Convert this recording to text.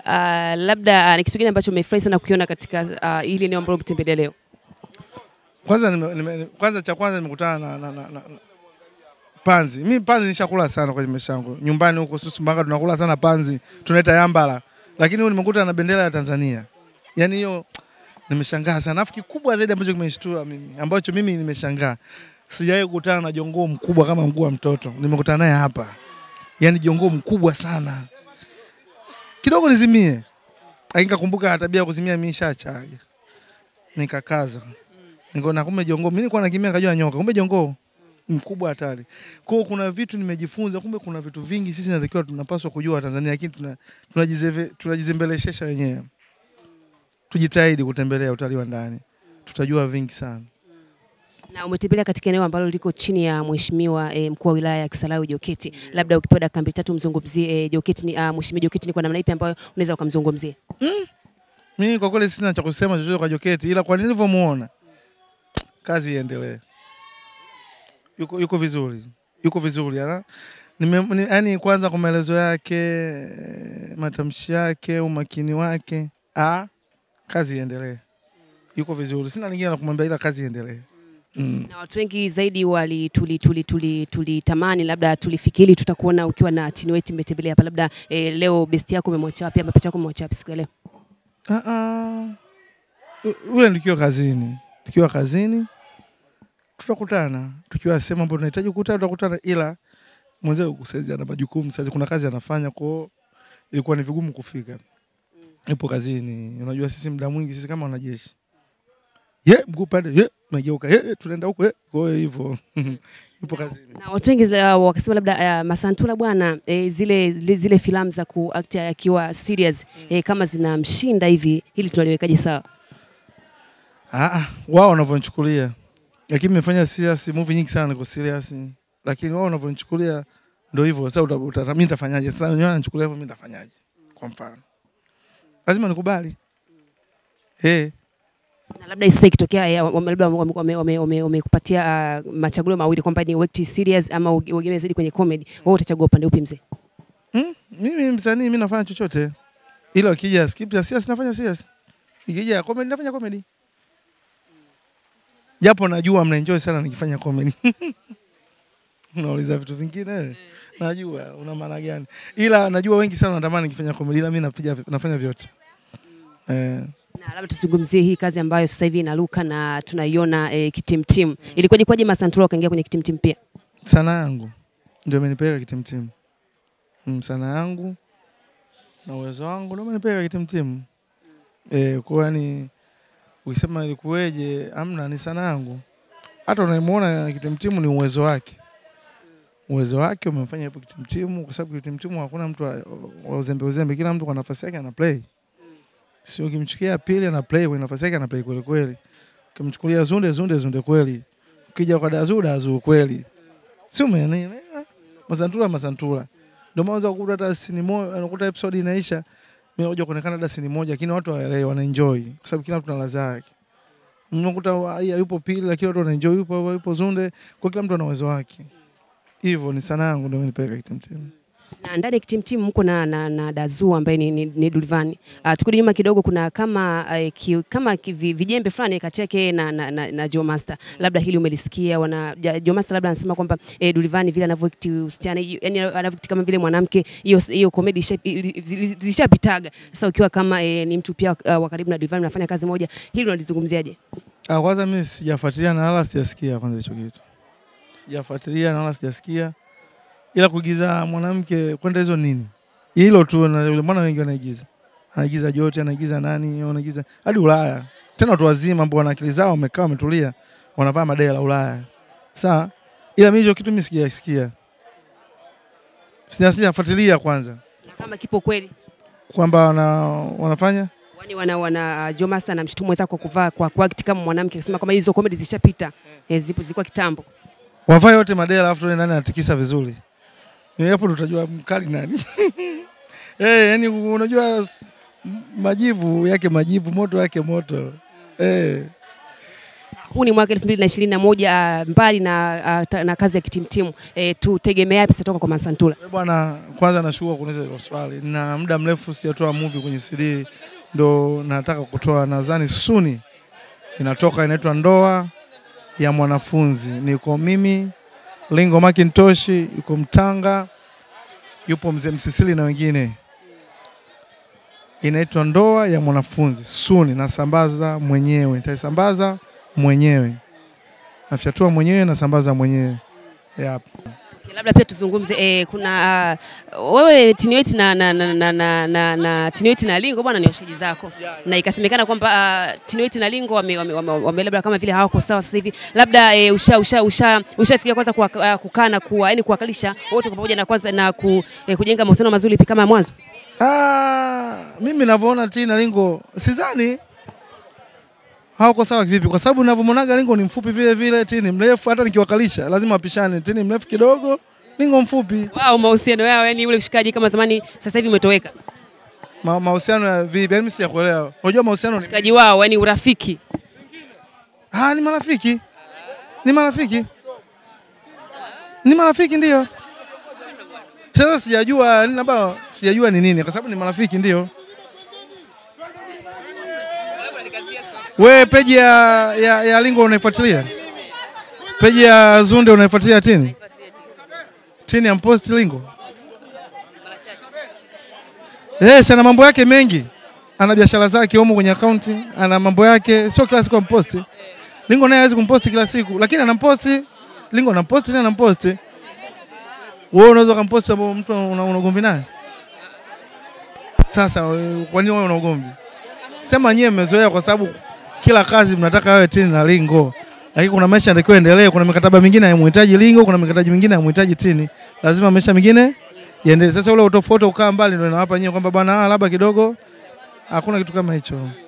Uh, labda uh, ni kitu gani ambacho umefurahi sana kukiona katika uh, hili eneo ambalo umetembelea leo? Kwanza nime, nime, kwanza cha kwanza nimekutana na, na, na, na, na panzi. Mimi panzi nishakula sana kwenye maisha yangu. Nyumbani huko Susumbanga tunakula sana panzi, tunaita yambala. Lakini huyu nimekuta na bendera ya Tanzania. Yaani hiyo nimeshangaa sana. Afu kikubwa zaidi ambacho kimenishtua mimi, ambacho mimi nimeshangaa. Sijawahi kukutana na jongoo mkubwa kama mguu wa mtoto. Nimekutana naye hapa. Yaani jongoo mkubwa sana. Kidogo nizimie. Lakini kakumbuka tabia ya kuzimia mimi nishachaga. Nikakaza. Nikaona kumbe jongoo, mimi nilikuwa nakimbia nikajua nyoka, kumbe jongoo mkubwa hatari. Kwa hiyo kuna vitu nimejifunza, kumbe kuna vitu vingi sisi natakiwa tunapaswa kujua Tanzania, lakini tuna tunajizeve tunajizembeleshesha wenyewe. Tujitahidi kutembelea utalii wa ndani, tutajua vingi sana. Na umetembelea katika eneo ambalo liko chini ya mheshimiwa e, mkuu wa wilaya ya Kisarawe Joketi. Labda ukipewa dakika mbili tatu mzungumzie e, Joketi ni uh, mheshimiwa Joketi ni kwa namna ipi ambayo unaweza ukamzungumzia? Mimi kwa kweli sina cha kusema chochote kwa Joketi, ila kwa nilivyomuona kazi iendelee. Yuko, yuko vizuri, yuko vizuri ana nime, ni, yani kwanza kwa maelezo yake, matamshi yake, umakini wake, ah, kazi iendelee. Yuko vizuri, sina lingine la kumwambia, ila kazi iendelee. Mm. Na watu wengi zaidi wali tuli tuli tuli tulitamani labda tulifikiri tutakuona ukiwa na Tinweti mmetembelea hapa labda e, leo best yako umemwacha wapi ama picha yako umemwacha wapi siku ya leo? Ah, ah. U- Ule tukiwa kazini, tukiwa kazini tutakutana, tukiwa sehemu ambayo tunahitaji kukutana tutakutana, ila mwenzangu saizi ana majukumu, saizi kuna kazi anafanya, kwao ilikuwa ni vigumu kufika. Ipo kazini, unajua sisi muda mwingi sisi kama wanajeshi, ye mguu pande, ye megeuka, ye tunaenda huko, ye kwa hiyo hivyo ipo kazini. Na watu wengi uh, wakasema labda uh, Masantula bwana e, zile zile, zile filamu za kuact akiwa serious e, kama zinamshinda hivi, hili tunaliwekaje sawa? Ah, ah, wao wanavyonichukulia, lakini nimefanya serious movie nyingi sana niko serious, lakini wao wanavyonichukulia ndio hivyo. Sasa uta- uta- mimi nitafanyaje? Sasa wenyewe wananichukulia hivyo, mimi nitafanyaje? Kwa mfano, lazima nikubali eh. Na labda sasa ikitokea eh, wame- labda wamekupatia wame, wame, wame, wamekupatia, uh, machaguo mawili kwamba ni work serious ama uge- uegemee zaidi kwenye comedy, wewe utachagua upande upi mzee? Mm, mimi msanii, mimi nafanya chochote, ila ikija script ya serious nafanya serious, ikija ya comedy nafanya comedy, japo najua mnaenjoy sana nikifanya comedy. Unauliza vitu vingine, najua una maana gani, ila najua wengi sana wanatamani nikifanya comedy, ila mimi napiga nafanya vyote eh. Na labda tuzungumzie hii kazi ambayo sasa hivi inaruka na tunaiona eh, kitimtim. Ilikuwaje kwaje Masantula ukaingia kwenye kitimtim pia? Sanaa yangu ndio imenipeleka kitimtimu. Mm, sanaa yangu na uwezo wangu ndio imenipeleka kitimtimu. Eh, kwa yani ukisema ilikuweje, amna, ni sanaa yangu. Hata unayemuona kitimtimu ni uwezo wake. Uwezo wake umemfanya hapo kitimtimu, kwa sababu kitimtimu hakuna mtu wa wa uzembe uzembe, kila mtu kwa nafasi yake ana play. Sio ukimchukia pili ana play kwa nafasi yake ana play kweli kweli. Ukimchukulia Zunde Zunde Zunde kweli. Ukija kwa Dazu Dazu kweli si umeelewa? Masantula Masantula, ndio maana unaweza kukuta hata sini moja, unakuta episode inaisha, mimi nakuja kuonekana hata sini moja, lakini watu hawaelewi, wanaenjoy kwa sababu kila mtu na ladha yake. Unakuta wa- haya yupo pili, lakini watu wanaenjoy, yupo yupo Zunde, kwa kila mtu ana uwezo wake. Hivyo ni sanaa yangu ndio imenipeleka kitimtimu. Na ndani ya kitimtim mko na, na, na Dazu ambaye ni, ni, ni Dulvani. Uh, tukirudi nyuma kidogo kuna kama uh, ki, kama ki, vi- vijembe fulani kati yake yeye na, na, na, na Joe Master. Labda hili umelisikia wana ja- Joe Master labda anasema kwamba eh, Dulvani vile anavyoact usichana yani anavyoact kama vile mwanamke hiyo hiyo comedy isha- ili- zili- zilishapitaga. Sasa ukiwa kama eh, ni mtu pia uh, wa karibu na Dulvani mnafanya kazi moja, hili unalizungumziaje? Ah, kwanza mimi sijafuatilia na wala sijasikia kwanza hicho kitu. Sijafuatilia na wala sijasikia. Ila kuigiza mwanamke kwenda hizo nini? Hilo tu na yule mwana wengi wanaigiza. Anaigiza Jote, anaigiza nani, wanaigiza hadi Ulaya. Tena watu wazima ambao wana akili zao wamekaa wametulia, wanavaa madai la Ulaya. Sawa? Ila mimi hicho kitu mimi sijasikia. Sija sijafuatilia kwanza Na kama kipo kweli kwamba wana, wanafanya Wani wana wana uh, Joe Master anamshutumu mwenzake kwa kuvaa kwa kuact kama mwanamke akisema kama hizo comedy zishapita. Eh, zipo zilikuwa kitambo. wavaa yote madela alafu tuone nani anatikisa vizuri. Ni hapo ndo utajua mkali nani. Eh, yani unajua s- m- majivu yake majivu, moto yake moto. Eh, huu ni mwaka 2021 uh, mbali na, uh, ta- na kazi ya kitimtimu eh, tutegemea yapi sasa toka kwa Masantula? Eh, Bwana, kwanza nashukuru kuniuliza hilo swali. Na muda mrefu sijatoa movie kwenye CD, ndo nataka kutoa, nadhani suni inatoka, inaitwa Ndoa ya Mwanafunzi. Niko mimi Lingo Macintosh, yuko Mtanga, yupo mzee Msisili na wengine. Inaitwa Ndoa ya Mwanafunzi, suni nasambaza mwenyewe, nitaisambaza mwenyewe, nafyatua mwenyewe, nasambaza mwenyewe yep. Okay, labda pia tuzungumze eh, kuna uh, wewe Tiniweti na, na, na, na, na, na, na Tiniweti na Lingo bwana ni washaji zako na ikasemekana kwamba uh, Tiniweti na Lingo wame, wame, wame, wame labda kama vile hawako sawa sasa hivi, labda eh, usha usha usha ushafikiria kwanza kuwa, uh, kukaa na kuwa yani kuwakalisha wote kwa pamoja na kwanza na ku, eh, kujenga mahusiano mazuri kama ya mwanzo. Ah, mimi navyoona Tini na Lingo sidhani hawako sawa kivipi, kwa sababu navyomwonaga Lingo ni mfupi vile vile, Tini mrefu. Hata nikiwakalisha lazima wapishane, Tini mrefu kidogo, Lingo mfupi. Wao mahusiano yao yani ule ushikaji kama zamani sasa hivi umetoweka. Ma, mahusiano ya vipi? Yani mimi sijakuelewa. Unajua mahusiano ni Ushikaji wao yani urafiki. ah, ni marafiki, ni marafiki, ni marafiki ndio. Sasa sijajua ni labda sijajua ni nini, kwa sababu ni marafiki ndio. We peji ya, ya, ya Lingo unaifuatilia? Peji ya Zunde unaifuatilia Tini? Tini amposti Lingo? Yes, ana mambo yake mengi, ana biashara zake humo kwenye akaunti, ana mambo yake, sio kila siku amposti. Lingo naye hawezi kumposti kila siku, lakini anamposti. Lingo anamposti na anamposti. Wewe unaweza kumposti ambao mtu una una ugomvi naye? Sasa wewe, kwa nini wewe una ugomvi? Sema nyewe mmezoea kwa sababu kila kazi mnataka wewe Tini na Lingo, lakini kuna maisha yanatakiwa endelee. Kuna mikataba mingine hayamhitaji Lingo, kuna mikataba mingine hayamhitaji Tini, lazima maisha mengine yaendelee. Sasa ule utofauti ukaa mbali, ndio inawapa nyewe kwamba bwana, ah, labda kidogo, hakuna kitu kama hicho.